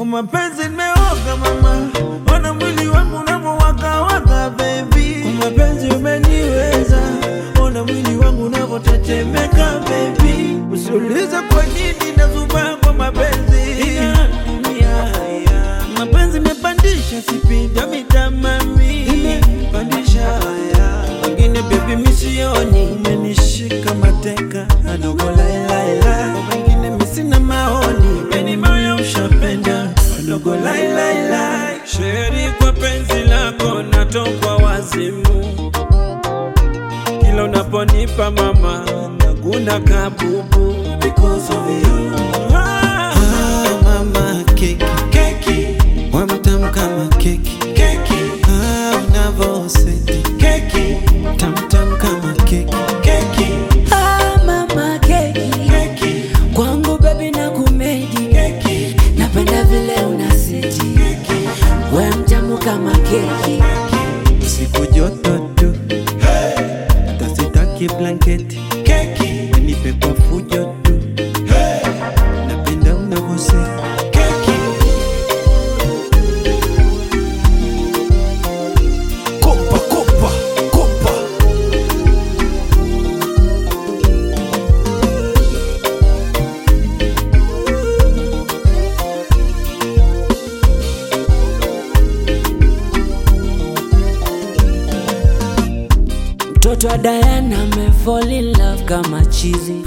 kwa mapenzi nimeoga mama, ona mwili wangu unavyowakawaka baby, kwa mapenzi umeniweza, ona mwili wangu unavyotetemeka baby, usiulize kwa nini nazubaa kwa mapenzi ya dunia mapenzi imepandisha sipinda mitamami imepandisha wengine bebi misioni umenishika mateka adogo lailaila wengine misina maoni meni moyo ushapenda adogo lailaila sheri kwa penzi lako natokwa wazimu kila unaponipa mama naguna kabubu because of you ah, mama keki keki wamtamu kama keki keki ah, unavoseti keki tamtam kama keki keki Ah, mama keki keki kwangu bebi na kumedi keki napenda vile unasiti we mtamu kama keki siku joto tu hata sitaki blanketi keki wenipe kwa fujo tu napenda unavoseti keki kopa kopa kopa mtoto wa Diana me fall in love kama chizi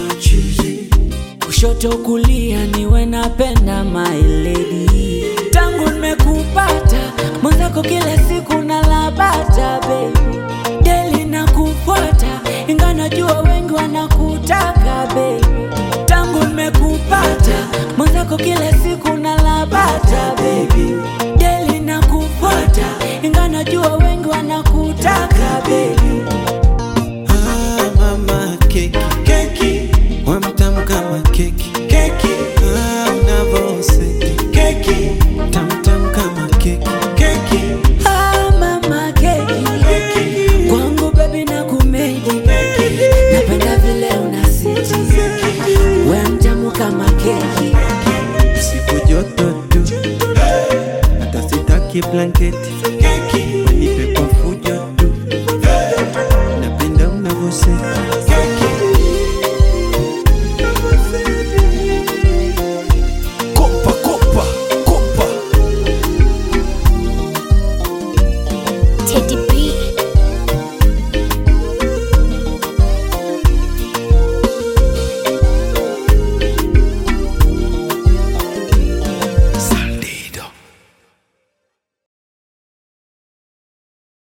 kushoto kulia niwe napenda my lady tangu nimekupata mwenzako kila siku nalabata baby deli na kufuata inga najua wengi wanakutaka baby tangu nimekupata mwenzako kila siku nalabata baby deli na kufuata inga najua wengi wanakutaka baby ah, mama keki keki wamtamu kama keki keki ah, unavoseti keki tamtam kama keki keki Ah, mama keki kwangu bebi na kumedi napenda vile unasiti we mtamu kama keki siku joto tu hata sitaki blanketi